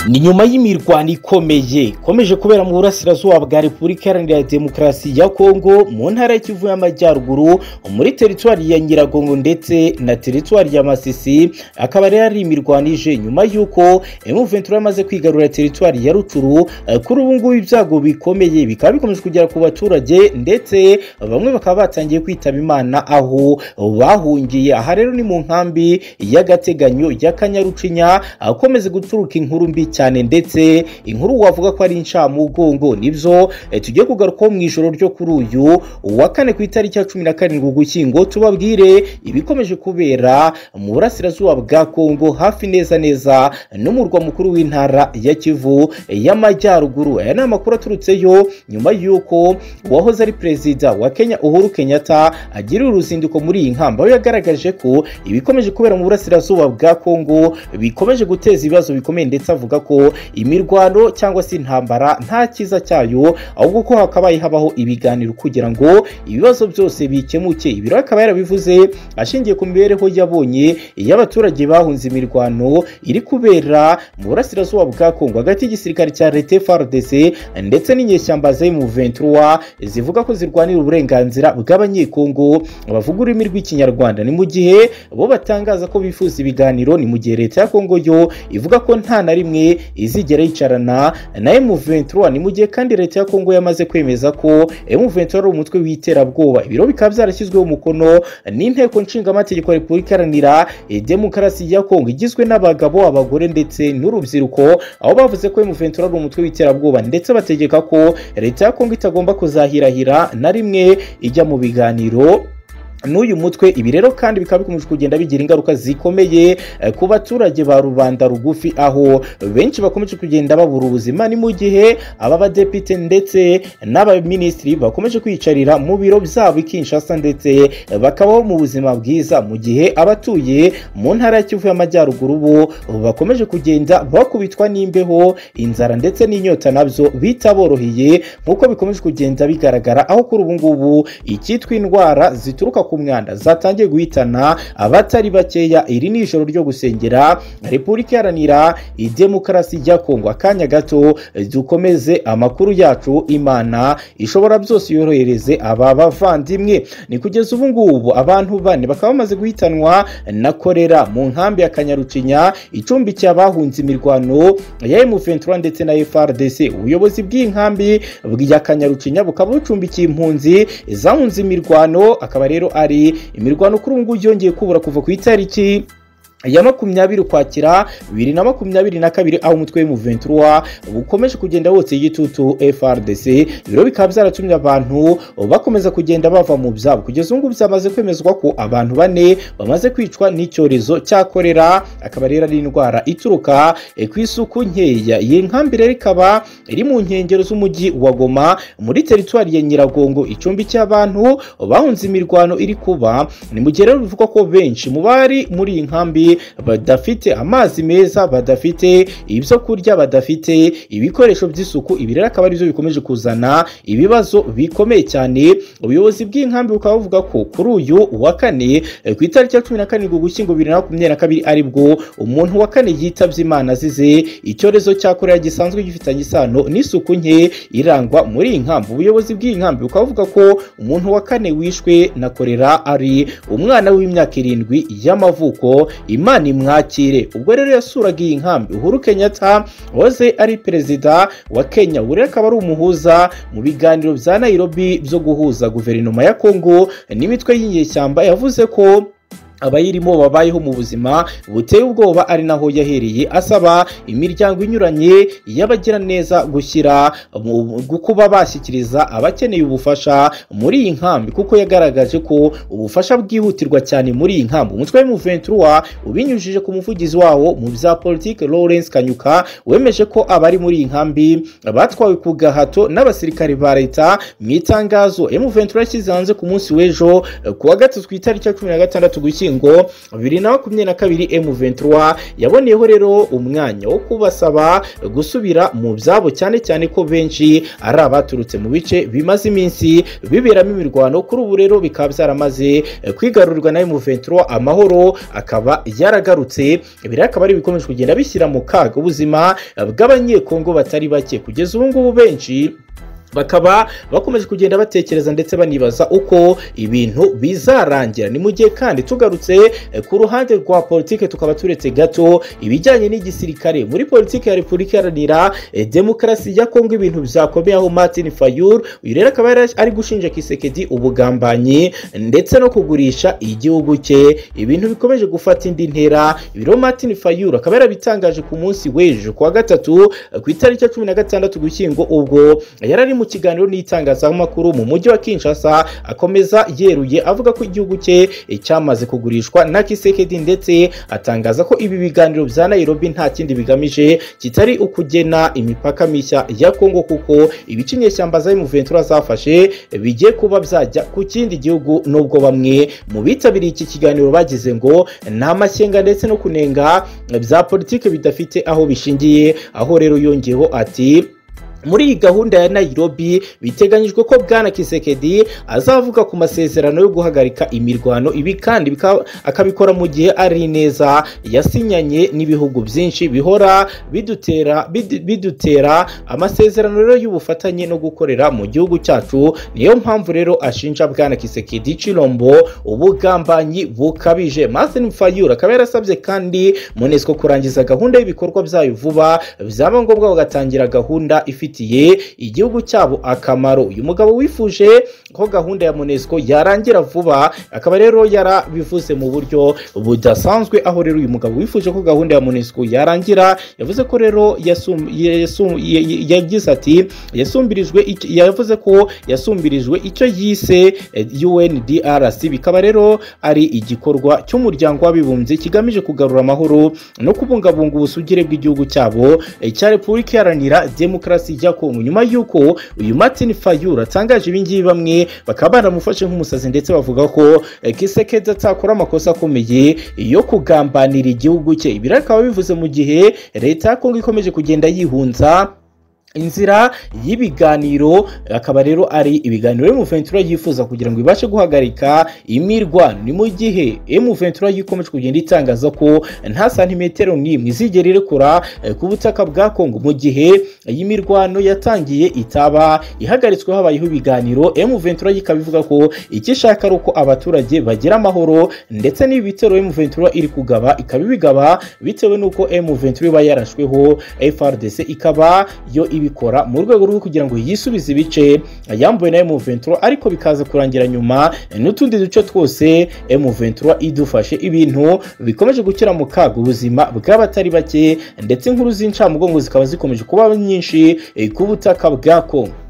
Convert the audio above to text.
ni nyuma y'imirwano ikomeye ikomeje kubera mu burasirazuba bwa repubulika iharanira demokarasi ya kongo mu ntara y'ikivu y'amajyaruguru muri teritwari ya nyiragongo ndetse na teritwari ya masisi akaba rero ari imirwano ije nyuma y'uko emuventura yamaze kwigarura teritwari ya rucuru kuri ubu ngubu ibyago bikomeye bikaba bikomeje kugera ku baturage ndetse bamwe bakaba batangiye kwitaba imana aho bahungiye aha rero ni mu nkambi y'agateganyo ya kanyarucinya akomeze guturuka inkuru mbi cyane ndetse inkuru wavuga ko ari incamugongo nibyo tugiye kugarukaho mu ijoro ryo kuri uyu uwa kane ku itariki ya cumi na karindwi ugushyingo tubabwire ibikomeje kubera mu burasirazuba bwa kongo hafi neza neza n'umurwa mukuru w'intara ya kivu y'amajyaruguru aya ni amakuru aturutseyo nyuma y'uko uwahoze ari perezida wa kenya uhuru kenyatta agiriye uruzinduko muri iyi nkamba aho yagaragaje ko ibikomeje kubera mu burasirazuba bwa kongo bikomeje guteza ibibazo bikomeye ndetse avuga ko imirwano cyangwa se intambara nta cyiza cyayo ahubwo ko hakabaye habaho ibiganiro kugira ngo ibibazo byose bikemuke ibiro akaba yarabivuze ashingiye ku mibereho yabonye y'abaturage bahunze imirwano iri kubera mu burasirazuba bwa kongo hagati y'igisirikare cya leta frdc ndetse n'inyeshyamba za M23 zivuga ko zirwanira uburenganzira bw'abanyekongo bavuga ururimi rw'ikinyarwanda ni mu gihe bo batangaza ko bifuza ibiganiro ni mu gihe leta ya kongo yo ivuga ko nta na rimwe izigera yicarana na M23 ni mu gihe kandi leta ya Kongo yamaze kwemeza ko M23 ari umutwe w'iterabwoba ibiro bikaba byarashyizweho umukono n'inteko nshingamategeko ya Repubulika Iharanira Demokarasi ya Kongo igizwe n'abagabo abagore ndetse n'urubyiruko aho bavuze ko M23 ari umutwe w'iterabwoba ndetse bategeka ko leta ya Kongo itagomba kuzahirahira na rimwe ijya mu biganiro n'uyu mutwe ibi rero kandi bikaba bikomeje kugenda bigira ingaruka zikomeye ku baturage ba rubanda rugufi aho benshi bakomeje kugenda babura ubuzima ni mu gihe aba badepite ndetse n'abaminisitiri bakomeje kwiyicarira mu biro byabo i kinshasa ndetse bakabaho mu buzima bwiza mu gihe abatuye mu ntara ya kivu y'amajyaruguru bo bakomeje kugenda bakubitwa n'imbeho inzara ndetse n'inyota nabyo bitaboroheye nk'uko bikomeje kugenda bigaragara aho kuri ubu ngubu icyitwa indwara zituruka ku mwanda zatangiye guhitana abatari bakeya iri ni ijoro ryo gusengera repubulika iharanira idemokarasi ya kongo akanya gato dukomeze amakuru yacu imana ishobora byose yorohereze aba bavandimwe ni kugeza ubu ngubu abantu bane bakaba bamaze guhitanwa na korera mu nkambi ya kanyarucinya icumbikiye abahunze imirwano ya M23 ndetse na FRDC ubuyobozi bw'inkambi ya kanyarucinya bukaba bucumbikiye impunzi zahunze imirwano akaba rero ari imirwano kuri ubu ngubu yongeye kubura kuva ku itariki ya makumyabiri ukwakira bibiri na makumyabiri na kabiri aho umutwe w'umuventura ukomeje kugenda wotsa igitutu frdc ibiro bikaba byaratumye abantu bakomeza kugenda bava mu byabo kugeza ubu byamaze kwemezwa ko abantu bane bamaze kwicwa n'icyorezo cya korera akaba rero ari indwara ituruka ku isuku nkeya iyi nkambi rero ikaba iri mu nkengero z'umujyi wa goma muri teritwari ya nyiragongo icumbikiye abantu bahunze imirwano iri kuba ni mu gihe rero bivugwa ko benshi mu bari muri iyi nkambi badafite amazi meza badafite ibyo kurya badafite ibikoresho by'isuku ibi rero akaba aribyo bikomeje kuzana ibibazo bikomeye cyane ubuyobozi bw'inkambi bukaba buvuga ko kuri uyu wa kane ku itariki ya cumi na karindwi ugushyingo bibiri na makumyabiri na kabiri aribwo umuntu wa kane yitabye imana azize icyorezo cya korera gisanzwe gifitanye isano n'isuku nke irangwa muri iyi nkambi ubuyobozi bw'inkambi bukaba buvuga ko umuntu wa kane wishwe na korera ari umwana w'imyaka irindwi y'amavuko imana imwakire ubwo rero yasuraga iyi nkambi uhuru kenyatta wahoze ari perezida wa kenya ubu rero akaba ari umuhuza mu biganiro bya nairobi byo guhuza guverinoma ya kongo n'imitwe y'inyeshyamba yavuze ko abayirimo babayeho mu buzima buteye ubwoba ari naho yahereye asaba imiryango inyuranye y'abagira neza gushyira kuba bashyikiriza abakeneye ubufasha muri iyi nkambi kuko yagaragaje ko ubufasha bwihutirwa cyane muri iyi nkambi umutwe w'umuventura ubinyujije ku muvugizi wawo mu bya politiki Lawrence Kanyuka wemeje ko abari muri iyi nkambi batwawe ku gahato n'abasirikare ba leta mu itangazo M23 yashyize hanze ku munsi w'ejo kuwa gatatu ku itariki ya cumi na gatandatu gushyingo ugushyingo bibiri na makumyabiri na kabiri M23 yaboneyeho rero umwanya wo kubasaba gusubira mu byabo cyane cyane ko benshi ari abaturutse mu bice bimaze iminsi biberamo imirwano kuri ubu rero bikaba byaramaze kwigarurwa na M23 amahoro akaba yaragarutse ibi rero akaba ari ibikomeje kugenda bishyira mu kaga ubuzima bw'abanyekongo batari bake kugeza ubu ngubu benshi bakaba bakomeje kugenda batekereza ndetse banibaza uko ibintu bizarangira ni mu gihe kandi tugarutse eh, ku ruhande rwa politike tukaba turetse gato ibijyanye n'igisirikare muri politike ya repubulika iharanira eh, demokarasi ya kongo ibintu byakomeye aho martin fayur uyu rero akaba yari ari gushinja kisekedi ubugambanyi ndetse no kugurisha igihugu cye ibintu bikomeje gufata indi ntera ibiro martin fayur akaba yarabitangaje ku munsi w'ejo ku wa gatatu eh, ku itariki ya cumi na gatandatu gushyingo ubwo yari ari mu kiganiro n'itangazamakuru mu mujyi wa Kinshasa akomeza yeruye avuga ko igihugu cye eh, cyamaze kugurishwa na Kisekedi ndetse atangaza ko ibi biganiro bya Nairobi nta kindi bigamije kitari ukugena imipaka mishya ya Kongo kuko ibice inyeshyamba za M23 zafashe eh, bigiye kuba byajya ku kindi gihugu nubwo bamwe mu bitabiriye iki kiganiro bagize ngo nta mashyenga ndetse no kunenga eh, bya politike bidafite aho bishingiye aho rero yongeyeho ati muri iyi gahunda ya nairobi biteganyijwe ko bwana kisekedi azavuga ku masezerano yo guhagarika imirwano ibi kandi bika- akabikora mu gihe ari neza yasinyanye n'ibihugu byinshi bihora bidutera bidu- bidutera amasezerano rero y'ubufatanye no gukorera mu gihugu cyacu niyo mpamvu rero ashinja bwana kisekedi cirombo ubugambanyi bukabije martin fayura akaba yarasabye kandi munesco kurangiza gahunda y'ibikorwa byayo vuba byaba ngombwa bagatangira gahunda ifite bifitiye igihugu cyabo akamaro uyu mugabo wifuje ko gahunda ya monesco yarangira vuba akaba rero yarabivuze mu buryo budasanzwe aho rero uyu mugabo wifuje ko gahunda ya monesco yarangira yavuze ko rero yasum- yasum- ya- ya- yagize ati yasumbirijwe ic- yavuze ko yasumbirijwe icyo yise eh, UNDRC bikaba rero ari igikorwa cy'umuryango w'abibumbye kigamije kugarura amahoro no kubungabunga ubusugire bw'igihugu cyabo eh, cya Repubulika Iharanira Demokarasi Paccy Jakom nyuma y'uko uyu Martin Fayura atangaje ibingibi bamwe bakaba baramufashe nk'umusazi ndetse bavuga ko eh, Kisekedi atakora amakosa akomeye yo kugambanira igihugu cye ibi rero akaba bivuze mu gihe leta ya Kongo ikomeje kugenda yihunza inzira y'ibiganiro akaba rero ari ibiganiro M23 yifuza kugira ngo ibashe guhagarika imirwano ni mu gihe M23 yikomeje kugenda itangaza ko nta santimetero n'imwe izigera irekura eh, ku butaka bwa Kongo mu gihe iyi mirwano yatangiye itaba ihagaritswe habayeho ibiganiro M23 ikaba ivuga ko icyo ishaka ari uko abaturage bagira amahoro ndetse n'ibi bitero M23 iri kugaba ikaba ibigaba bitewe n'uko M23 iba yarashweho FRDC ikaba yo ibikora mu rwego rwo kugira ngo yisubize ibice yambuwe na M23 ariko bikaza kurangira nyuma n'utundi duce twose M23 idufashe ibintu bikomeje gukira mu kaga ubuzima bw'abatari bake ndetse inkuru z'incamugongo zikaba zikomeje kuba nyinshi eh, ku butaka bwa Kongo